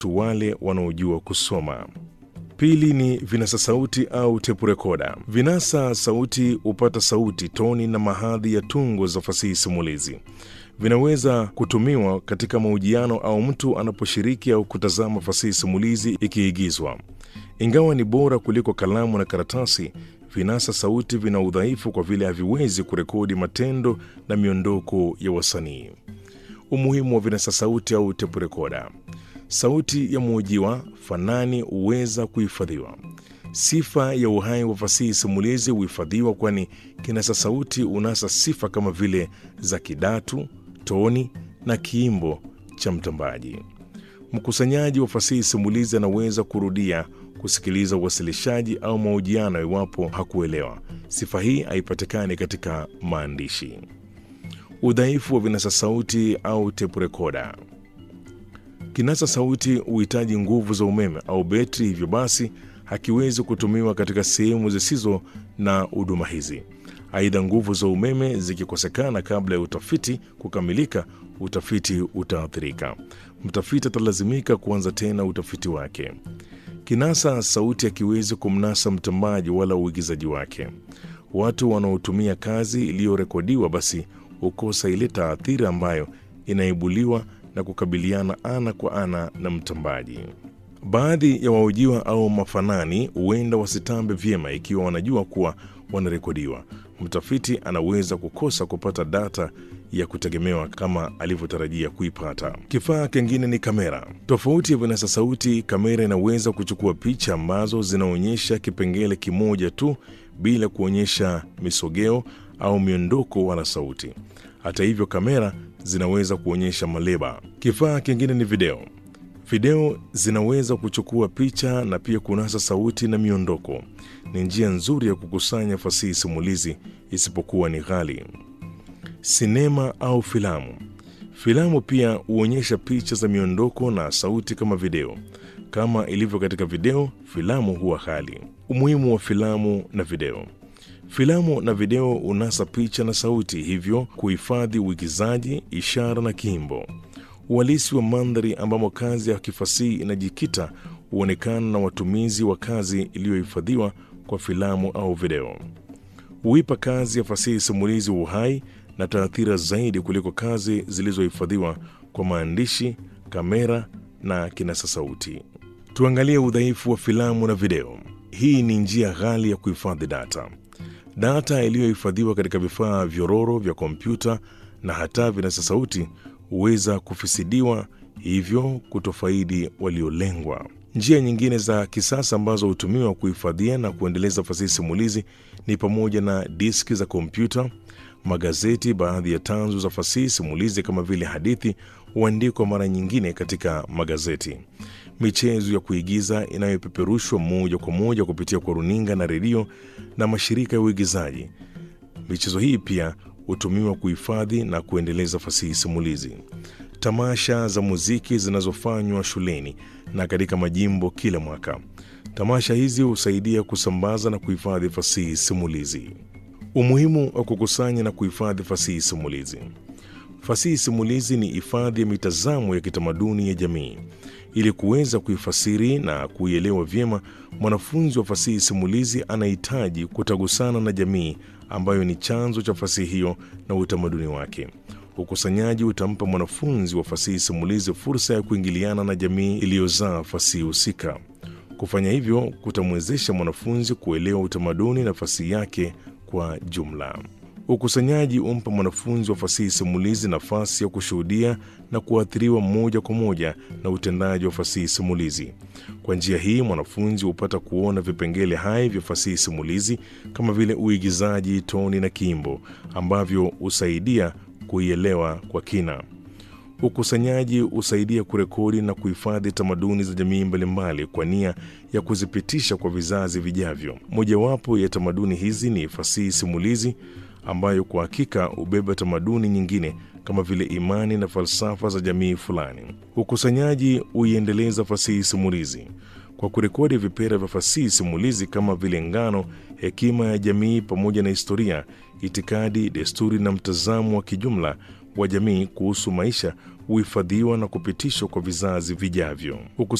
tu wale wanaojua kusoma. Pili ni vinasa sauti au tepu rekoda. Vinasa sauti hupata sauti, toni na mahadhi ya tungo za fasihi simulizi. Vinaweza kutumiwa katika mahojiano au mtu anaposhiriki au kutazama fasihi simulizi ikiigizwa. Ingawa ni bora kuliko kalamu na karatasi, vinasa sauti vina udhaifu kwa vile haviwezi kurekodi matendo na miondoko ya wasanii. Umuhimu wa vinasa sauti au tepu rekoda. Sauti ya mhojiwa fanani huweza kuhifadhiwa. Sifa ya uhai wa fasihi simulizi huhifadhiwa, kwani kinasa sauti unasa sifa kama vile za kidatu, toni na kiimbo cha mtambaji. Mkusanyaji wa fasihi simulizi anaweza kurudia kusikiliza uwasilishaji au mahojiano iwapo hakuelewa. Sifa hii haipatikani katika maandishi. Udhaifu wa vinasa sauti au tepu rekoda. Kinasa sauti huhitaji nguvu za umeme au betri, hivyo basi hakiwezi kutumiwa katika sehemu zisizo na huduma hizi. Aidha, nguvu za umeme zikikosekana kabla ya utafiti kukamilika, utafiti utaathirika. Mtafiti atalazimika kuanza tena utafiti wake. Kinasa sauti hakiwezi kumnasa mtambaji wala uigizaji wake. Watu wanaotumia kazi iliyorekodiwa basi hukosa ile taathira ambayo inaibuliwa na kukabiliana ana kwa ana na mtambaji. Baadhi ya wahojiwa au mafanani huenda wasitambe vyema ikiwa wanajua kuwa wanarekodiwa. Mtafiti anaweza kukosa kupata data ya kutegemewa kama alivyotarajia kuipata. Kifaa kingine ni kamera. Tofauti ya vinasa sauti, kamera inaweza kuchukua picha ambazo zinaonyesha kipengele kimoja tu bila kuonyesha misogeo au miondoko wala sauti. Hata hivyo, kamera zinaweza kuonyesha maleba. Kifaa kingine ni video. Video zinaweza kuchukua picha na pia kunasa sauti na miondoko. Ni njia nzuri ya kukusanya fasihi simulizi, isipokuwa ni ghali. Sinema au filamu. Filamu pia huonyesha picha za miondoko na sauti kama video. Kama ilivyo katika video, filamu huwa ghali. Umuhimu wa filamu na video. Filamu na video unasa picha na sauti, hivyo kuhifadhi uigizaji, ishara na kiimbo. Uhalisi wa mandhari ambamo kazi ya kifasihi inajikita huonekana na watumizi wa kazi iliyohifadhiwa kwa filamu au video. Huipa kazi ya fasihi simulizi uhai na taathira zaidi kuliko kazi zilizohifadhiwa kwa maandishi, kamera na kinasa sauti. Tuangalie udhaifu wa filamu na video. Hii ni njia ghali ya kuhifadhi data. Data iliyohifadhiwa katika vifaa vyororo vya kompyuta na hata vinasa sauti huweza kufisidiwa, hivyo kutofaidi waliolengwa. Njia nyingine za kisasa ambazo hutumiwa kuhifadhia na kuendeleza fasihi simulizi ni pamoja na diski za kompyuta, magazeti. Baadhi ya tanzu za fasihi simulizi kama vile hadithi huandikwa mara nyingine katika magazeti. Michezo ya kuigiza inayopeperushwa moja kwa moja kupitia kwa runinga na redio na mashirika ya uigizaji. Michezo hii pia hutumiwa kuhifadhi na kuendeleza fasihi simulizi. Tamasha za muziki zinazofanywa shuleni na katika majimbo kila mwaka. Tamasha hizi husaidia kusambaza na kuhifadhi fasihi simulizi. Umuhimu wa kukusanya na kuhifadhi fasihi simulizi. Fasihi simulizi ni hifadhi ya mitazamo ya kitamaduni ya jamii. Ili kuweza kuifasiri na kuielewa vyema, mwanafunzi wa fasihi simulizi anahitaji kutagusana na jamii ambayo ni chanzo cha fasihi hiyo na utamaduni wake. Ukusanyaji utampa mwanafunzi wa fasihi simulizi fursa ya kuingiliana na jamii iliyozaa fasihi husika. Kufanya hivyo kutamwezesha mwanafunzi kuelewa utamaduni na fasihi yake kwa jumla. Ukusanyaji umpa mwanafunzi wa fasihi simulizi nafasi ya kushuhudia na kuathiriwa moja kwa moja na utendaji wa fasihi simulizi. Kwa njia hii, mwanafunzi hupata kuona vipengele hai vya fasihi simulizi kama vile uigizaji, toni na kiimbo ambavyo husaidia kuielewa kwa kina. Ukusanyaji husaidia kurekodi na kuhifadhi tamaduni za jamii mbalimbali kwa nia ya kuzipitisha kwa vizazi vijavyo. Mojawapo ya tamaduni hizi ni fasihi simulizi ambayo kwa hakika hubeba tamaduni nyingine kama vile imani na falsafa za jamii fulani. Ukusanyaji huiendeleza fasihi simulizi kwa kurekodi vipera vya fasihi simulizi kama vile ngano, hekima ya jamii pamoja na historia, itikadi, desturi na mtazamo wa kijumla wa jamii kuhusu maisha huhifadhiwa na kupitishwa kwa vizazi vijavyo.